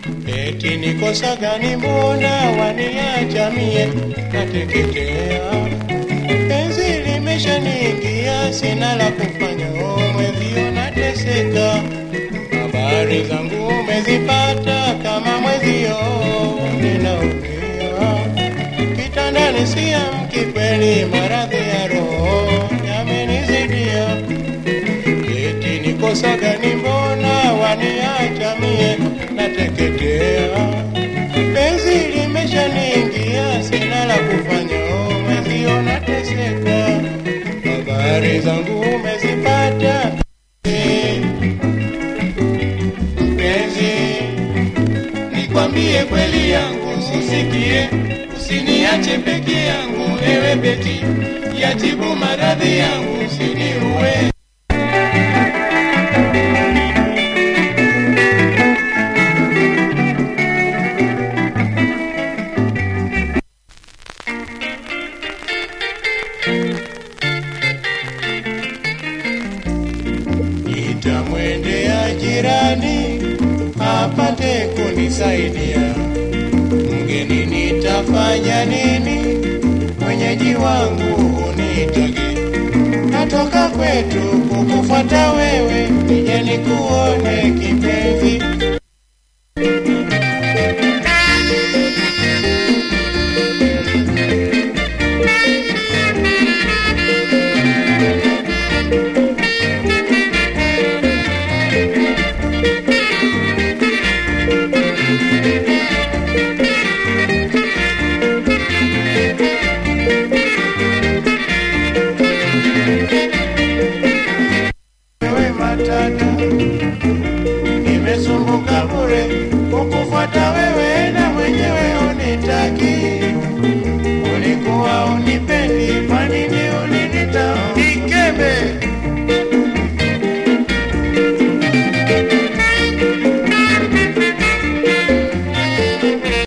eti ni kosa gani mbona waniacha mie nateketea penzi limeshaniingia sina la kufanya o mwezio nateseka habari zangu umezipata kama mwezio ninaumia kitandani siamki kweli maradhi ya roho yamenizidia eti ni kosa gani mbona waniacha mie nateketea penzi limeshaniingia sina la kufanya o mwezio nateseka habari zangu umezipata mpenzi nikwambie kweli yangu usikie usiniache peke yangu ewe beti yatibu maradhi yangu usiniue nitamwendea jirani apate kunisaidia. Mgeni nitafanya nini? Mwenyeji wangu unitage, natoka kwetu kukufuata wewe, nije nikuone kipenzi. wewe matata, nimesumbuka bure kukufuata wewe